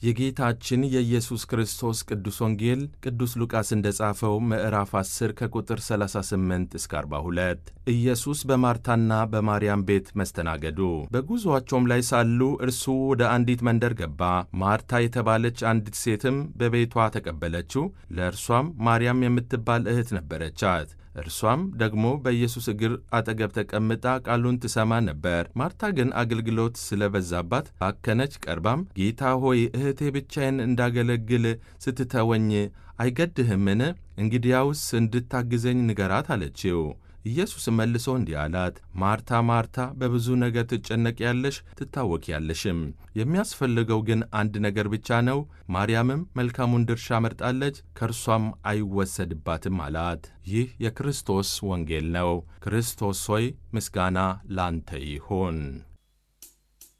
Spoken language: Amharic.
የጌታችን የኢየሱስ ክርስቶስ ቅዱስ ወንጌል ቅዱስ ሉቃስ እንደ ጻፈው ምዕራፍ 10 ከቁጥር 38 እስከ 42 ኢየሱስ በማርታና በማርያም ቤት መስተናገዱ። በጉዞአቸውም ላይ ሳሉ እርሱ ወደ አንዲት መንደር ገባ። ማርታ የተባለች አንዲት ሴትም በቤቷ ተቀበለችው። ለእርሷም ማርያም የምትባል እህት ነበረቻት። እርሷም ደግሞ በኢየሱስ እግር አጠገብ ተቀምጣ ቃሉን ትሰማ ነበር። ማርታ ግን አገልግሎት ስለበዛባት ባከነች። ቀርባም ጌታ ሆይ እህቴ ብቻዬን እንዳገለግል ስትተወኝ አይገድህምን? እንግዲያውስ እንድታግዘኝ ንገራት አለችው። ኢየሱስ መልሶ እንዲህ አላት፣ ማርታ ማርታ፣ በብዙ ነገር ትጨነቂያለሽ ትታወኪያለሽም። የሚያስፈልገው ግን አንድ ነገር ብቻ ነው። ማርያምም መልካሙን ድርሻ መርጣለች፣ ከእርሷም አይወሰድባትም አላት። ይህ የክርስቶስ ወንጌል ነው። ክርስቶስ ሆይ ምስጋና ላንተ ይሁን።